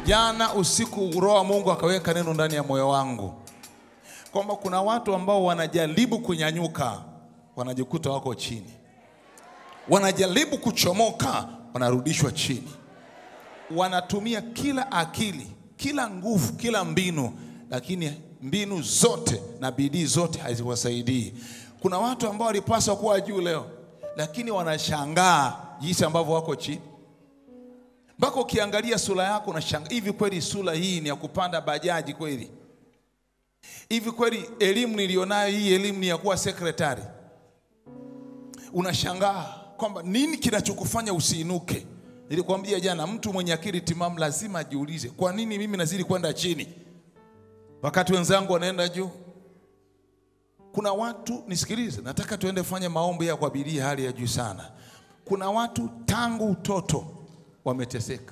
Jana usiku Roho wa Mungu akaweka neno ndani ya moyo wangu kwamba kuna watu ambao wanajaribu kunyanyuka, wanajikuta wako chini, wanajaribu kuchomoka, wanarudishwa chini, wanatumia kila akili, kila nguvu, kila mbinu, lakini mbinu zote na bidii zote haziwasaidii. Kuna watu ambao walipaswa kuwa juu leo, lakini wanashangaa jinsi ambavyo wako chini mpaka ukiangalia sura yako unashangaa, hivi kweli sura hii ni ya kupanda bajaji kweli? Hivi kweli elimu nilionayo hii elimu ni ya kuwa sekretari? Unashangaa kwamba nini kinachokufanya usiinuke. Nilikwambia jana, mtu mwenye akili timamu lazima ajiulize, kwa nini mimi nazidi kwenda chini wakati wenzangu wanaenda juu? Kuna watu nisikilize, nataka tuende fanya maombi ya kwa bidii hali ya juu sana. Kuna watu tangu utoto wameteseka,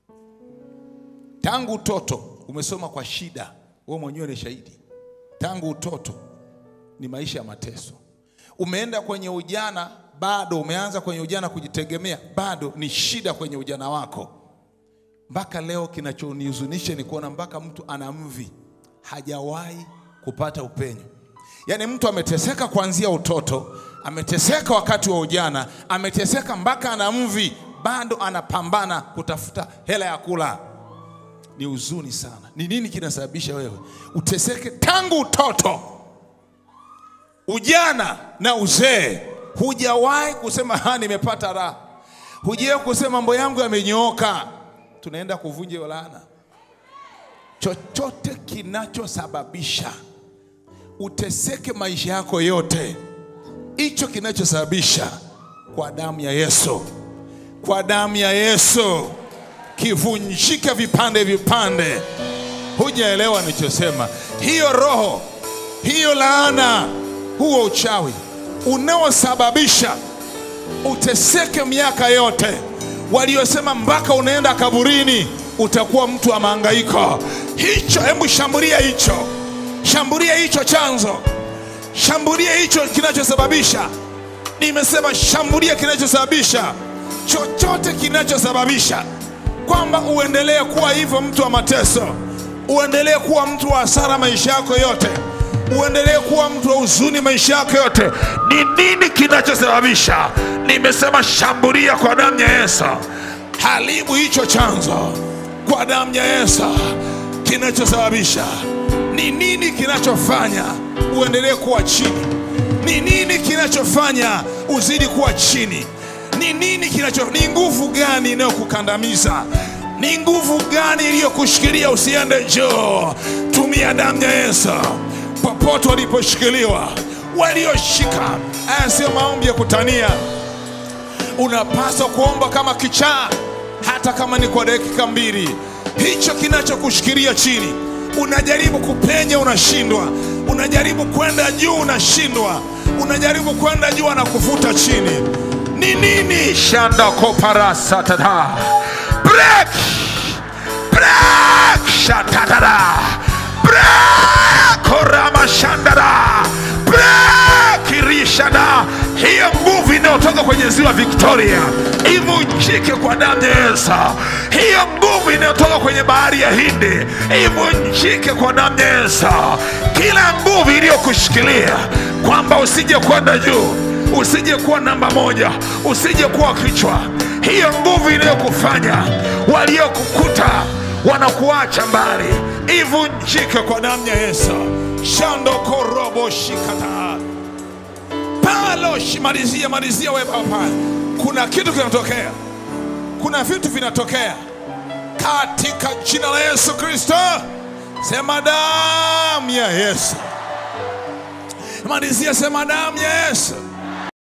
tangu utoto umesoma kwa shida, wewe mwenyewe ni shahidi. Tangu utoto ni maisha ya mateso. Umeenda kwenye ujana, bado umeanza kwenye ujana kujitegemea, bado ni shida kwenye ujana wako. Mpaka leo kinachonihuzunisha ni kuona mpaka mtu ana mvi hajawahi kupata upenyo. Yaani mtu ameteseka kuanzia utoto, ameteseka wakati wa ujana, ameteseka mpaka ana mvi, bado anapambana kutafuta hela ya kula. Ni huzuni sana. Ni nini kinasababisha wewe uteseke tangu utoto, ujana na uzee? Hujawahi kusema ha, nimepata raha. Hujawahi kusema mambo yangu yamenyooka. Tunaenda kuvunja hiyo laana. Chochote kinachosababisha uteseke maisha yako yote, hicho kinachosababisha kwa damu ya Yesu, kwa damu ya Yesu kivunjike vipande vipande. Hujaelewa nilichosema? Hiyo roho, hiyo laana, huo uchawi unaosababisha uteseke miaka yote, waliosema mpaka unaenda kaburini utakuwa mtu wa mahangaiko, hicho, hebu shambulia hicho, shambulia hicho chanzo, shambulia hicho kinachosababisha. Nimesema shambulia kinachosababisha, chochote kinachosababisha kwamba uendelee kuwa hivyo, mtu wa mateso, uendelee kuwa mtu wa hasara maisha yako yote, uendelee kuwa mtu wa huzuni maisha yako yote. Ni nini kinachosababisha? Nimesema shambulia kwa damu ya Yesu, haribu hicho chanzo kwa damu ya Yesu. Kinachosababisha ni nini? Kinachofanya uendelee kuwa chini ni nini? Kinachofanya uzidi kuwa chini ni nini? Kinacho ni nguvu gani inayokukandamiza? Ni nguvu gani iliyokushikilia usiende juu? Tumia damu ya Yesu popote waliposhikiliwa, walioshika. Haya sio maombi ya kutania, unapaswa kuomba kama kichaa, hata kama ni kwa dakika mbili. Hicho kinachokushikilia chini, unajaribu kupenya, unashindwa. Unajaribu kwenda juu, unashindwa. Unajaribu kwenda juu, anakuvuta chini. Ni nini? shanda koparasa tada break break shatada break korama shandada break irishada. Hiyo nguvu inayotoka kwenye ziwa Victoria ivunjike kwa damu ya Yesu. Hiyo nguvu inayotoka kwenye bahari ya Hindi ivunjike kwa damu ya Yesu. Kila nguvu iliyokushikilia kwamba usije kwenda juu usije kuwa namba moja, usije kuwa kichwa. Hiyo nguvu inayokufanya waliokukuta wanakuacha mbali, ivunjike kwa damu ya Yesu. shando korobo shikata palo malizia malizia, wewe hapa, kuna kitu kinatokea, kuna vitu vinatokea katika jina la Yesu Kristo. Sema damu ya Yesu, malizia, sema damu ya Yesu